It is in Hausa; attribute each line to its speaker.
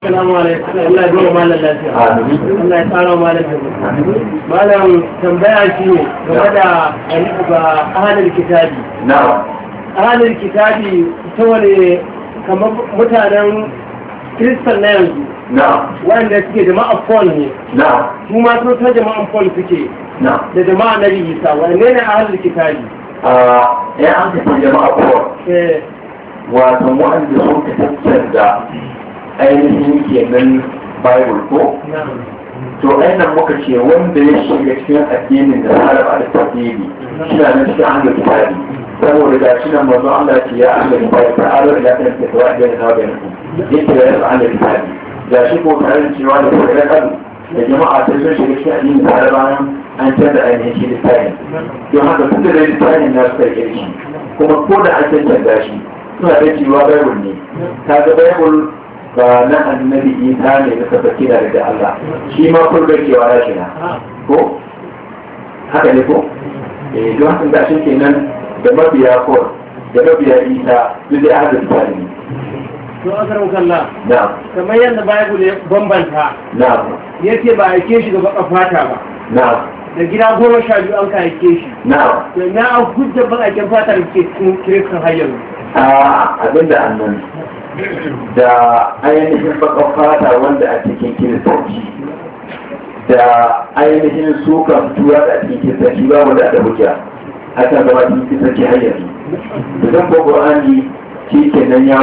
Speaker 1: Assalamu alaikum. Allah ya goma malam lafiya. Allah ya tsara malam lafiya. Malam tambaya shi ne game da alifu ga ahalin kitabi.
Speaker 2: na'am
Speaker 1: Ahalin kitabi ta wani kamar mutanen kiristan na yanzu
Speaker 2: na'am
Speaker 1: wanda suke jama'a Paul ne.
Speaker 2: na'am
Speaker 1: Su ma sun ta jama'a Paul suke
Speaker 2: na'am
Speaker 1: da jama'a na Isa. Wanne ne ahalin kitabi?
Speaker 2: a ya an tafi jama'a kowa
Speaker 1: Eh,
Speaker 2: wato wanda sun ka tattara ainihin kenan bible ko
Speaker 1: na'am.
Speaker 2: to ainihin muka ce wanda ya shiga cikin addinin da haraba da tafsiri shi na nan cikin hanyar kitabi saboda ga shi nan mazu Allah ce ya hanyar kitabi ta aro da lafiyar da ta wajen da nawa yanku yake da yasa hanyar kitabi ga shi ko tare da cewa da kuma kadu da jama'a ta sun shiga cikin addinin da haraba nan an canza ainihin shi littafin don haka tun da dai littafin na suka rike shi kuma ko da an canza shi suna da cewa bible ne ta ga bible ba na annabi isa ne na tabbaki da daga Allah shi ma kurgar cewa ya shi na ko haka ne ko eh don haka da shi kenan da mabiya ko da mabiya isa duk da aka tsari ne
Speaker 1: To akar kalla.
Speaker 2: na'am
Speaker 1: Kamar yadda Bible ya bambanta
Speaker 2: na'am
Speaker 1: yake ba a aike shi ga baka fata ba.
Speaker 2: na'am
Speaker 1: Da gida goma sha biyu an ka aike shi.
Speaker 2: na'am
Speaker 1: To na an hujjar bakaken fata da ke cikin kiristan har yanzu.
Speaker 2: a abinda annan da ainihin bakan fata wanda a cikin kiristanci da ainihin sukan tura da a cikin kiristanci ba wanda da hujja hakan zama cikin kiristanci har yanzu da zan ko qur'ani shi kenan ya